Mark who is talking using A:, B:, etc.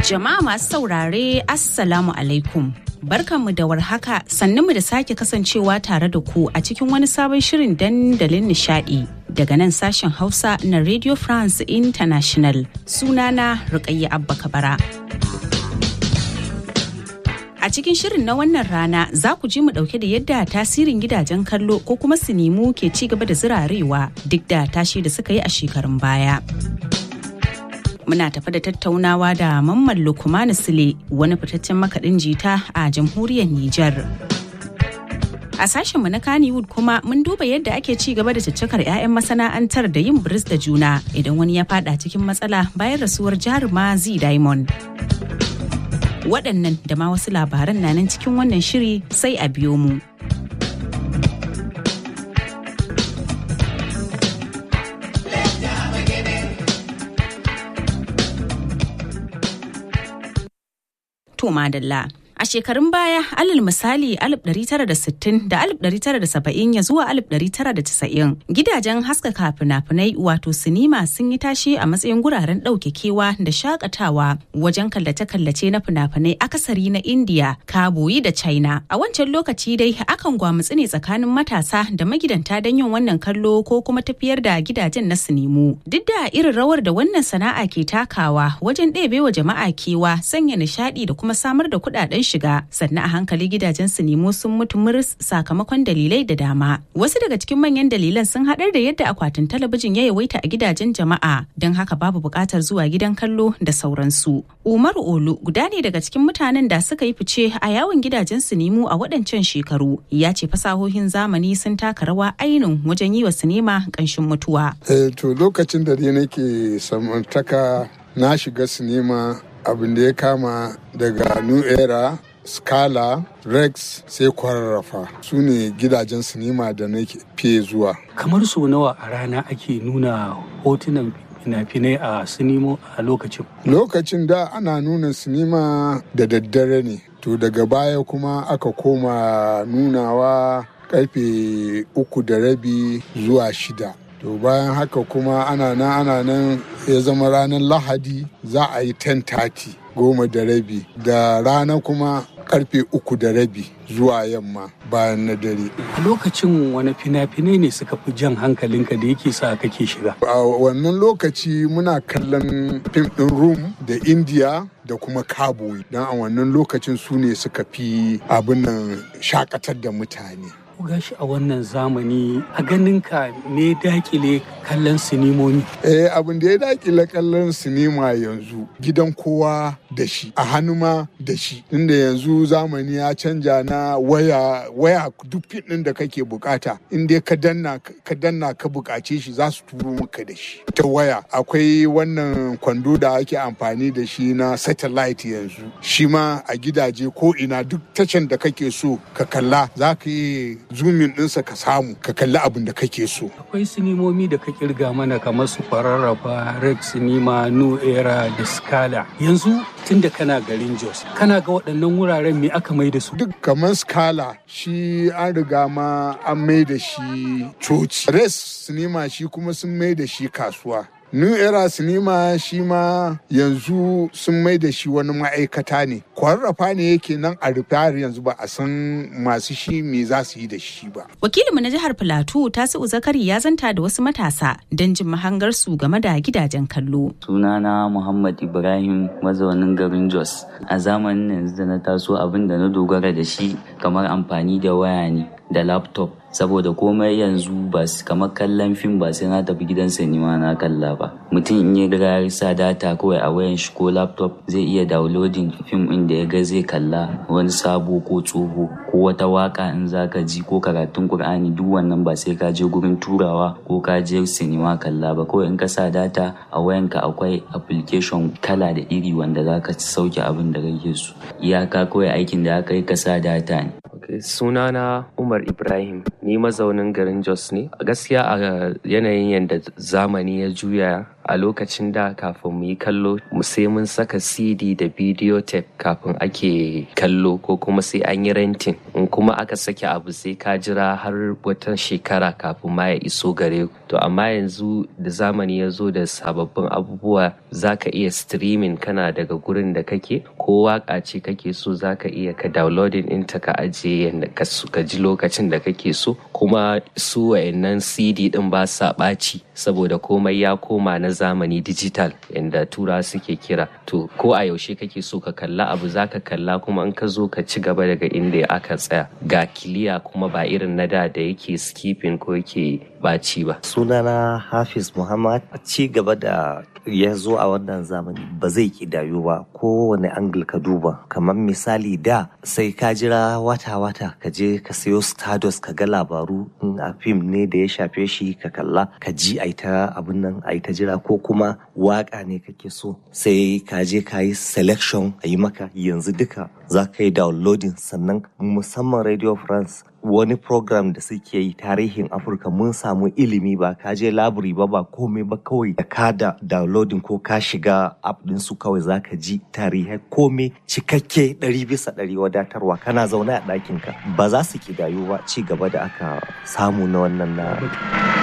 A: Jama'a masu saurare Assalamu alaikum. Barkanmu da warhaka sannunmu da sake kasancewa tare da ku a cikin wani sabon shirin dandalin nishadi daga nan sashen Hausa na Radio France International sunana Rukayya Abba Kabara. A cikin shirin na wannan rana za ku ji mu dauke da yadda tasirin gidajen kallo ko kuma sinimu ke ci gaba da zirarewa duk da tashi da suka yi a shekarun baya. muna tafa da tattaunawa da mamman lukumanu sule wani fitaccen makaɗin jita a jamhuriyar Nijar. A sashenmu na Kannywood kuma mun duba yadda ake ci gaba da caccakar 'ya'yan masana'antar da yin biris da juna idan wani ya fada cikin matsala bayan rasuwar jaruma Z Diamond. Waɗannan da ma wasu labaran na nan cikin wannan shiri sai a biyo mu. to madalla. A shekarun baya, alal misali 1960 da 1970 ya zuwa 1990 gidajen haskaka fina-finai wato sinima sun yi tashi a matsayin guraren ɗauke kewa da shakatawa wajen kallace-kallace na fina-finai akasari na India, Kaboyi da China. A wancan lokaci dai akan gwamutsi ne tsakanin matasa da magidanta don yin wannan kallo ko kuma tafiyar da gidajen na sinimu. Duk da irin rawar da wannan sana'a ke takawa wajen ɗebewa jama'a kewa, sanya nishaɗi da kuma samar da kuɗaɗen shiga sannan a hankali gidajen su nemo sun mutu muris sakamakon dalilai da dama wasu daga cikin manyan dalilan sun haɗar da yadda akwatin talabijin ya yawaita a gidajen jama'a don haka babu buƙatar zuwa gidan kallo da sauransu umaru olu guda ne daga cikin mutanen da suka yi fice a yawon gidajen su nemo a waɗancan shekaru ya ce fasahohin zamani sun taka rawa ainun wajen yi wa sinima ƙanshin mutuwa
B: eh to lokacin da dai nake samantaka na shiga sinima abin da ya kama daga new era scala rex sai kwararrafa su ne gidajen sinima da na fiye zuwa
C: kamar so nawa a rana ake nuna hotunan fina-finai a sinimo a lokacin
B: lokacin da ana nuna sinima da daddare ne to daga baya kuma aka koma nunawa karfe uku da rabi zuwa shida to bayan haka kuma ana nan ana nan ya zama ranar lahadi za a yi 10:30 goma da rabi da rana kuma karfe uku da rabi zuwa yamma bayan na dare.
C: A lokacin wani fina-finai ne suka fi jan hankalinka da yake sa kake shiga?
B: A wannan lokaci muna kallon fim ɗin Room da India da kuma Cowboy don a wannan lokacin su ne suka fi abin nan shakatar da mutane.
C: gashi a wannan zamani a ganinka ne dakile kallon sinimomi.
B: Eh abin da ya dakile kallon sinima yanzu gidan kowa da shi a hannu ma da shi inda yanzu zamani ya canja na waya waya duk ɗin da kake bukata inda ka danna ka danna ka bukace shi za su turo maka da shi ta waya akwai wannan kwando da ake amfani da shi na satellite yanzu shi ma a gidaje ko ina duk tashan da kake so ka kalla za ka yi zumin ɗinsa ka samu ka kalli abin da kake so.
C: Akwai sinimomi da ka kirga mana kamar su kwararrafa, Rex Sinima, New Era da Scala. Yanzu tun da kana garin Jos, kana ga waɗannan wuraren me aka mai da su?
B: Duk kamar Scala shi an riga ma an mai da shi coci. Rex Sinima shi kuma sun mai da shi kasuwa. New Era Sinima shi ma yanzu sun mai da shi wani ma'aikata ne. Kwararrafa ne yake nan a rufe har yanzu ba a san masu shi me za su yi da shi ba.
A: Wakilinmu na jihar Filato Tasi'u Zakari ya zanta da wasu matasa don jin mahangarsu game da gidajen kallo.
D: Sunana Muhammad Ibrahim mazaunin garin Jos. A zamanin yanzu da na taso abin da na dogara da shi kamar amfani da waya ne da laptop saboda komai yanzu ba kamar kallon fim ba sai na tafi gidan sinima na kalla ba mutum in ya riga ya sa data kawai a wayan shi ko laptop zai iya downloading fim din da ya ga zai kalla wani sabo ko tsoho ko wata waka in zaka ji ko karatun qur'ani duk wannan ba sai ka je gurin turawa ko ka je sinima kalla ba kawai in ka sa data a wayanka akwai application kala da iri wanda zaka sauke abin da kake so iyaka kawai aikin da aka yi ka sa data ne
E: Okay, sunana Umar Ibrahim, ni mazaunin garin Jos ne. Gaskiya a yanayin yadda zamani ya juya a lokacin da kafin mu yi kallo sai mun saka cd da video tape kafin ake kallo ko kuma sai an yi renting in kuma aka sake abu sai ka jira har wata shekara kafin ma ya iso gare to amma yanzu da zamani ya zo da sababbin abubuwa za ka iya streaming kana daga gurin da kake ko waka ce kake so za ka iya ka downloading ɗinta ka ajiye yadda ka ji lokacin da kake so kuma su wayannan cd ɗin ba sa ɓaci saboda komai ya koma na zamani digital yadda tura suke kira to ko a yaushe kake so ka kalla abu za ka kalla kuma in ka zo ka ci gaba daga inda aka tsaya ga kiliya kuma ba irin na da da yake skipping ko yake ɓaci ba
F: sunana hafiz muhammad ci gaba da ya zo a wannan zamani ba zai kidayu ba kowane angle ka duba kamar misali da sai ka jira wata-wata ka je ka sayo stardust ka ga labaru in a fim ne da ya shafe shi ka kalla ka ji a ta abin nan a ta jira ko kuma waka ne kake so sai ka je ka yi selection a yi maka yanzu duka za ka yi downloading sannan musamman radio france wani program da suke yi tarihin afirka mun samu ilimi ba ka je labiri ba ba komai ba kawai da ka da downloading ko ka shiga app din su kawai zaka ji tarihai komai cikakke ɗari bisa ɗari wadatarwa kana zaune a ɗakinka ba za su kidayu ba ci gaba da aka samu na wannan na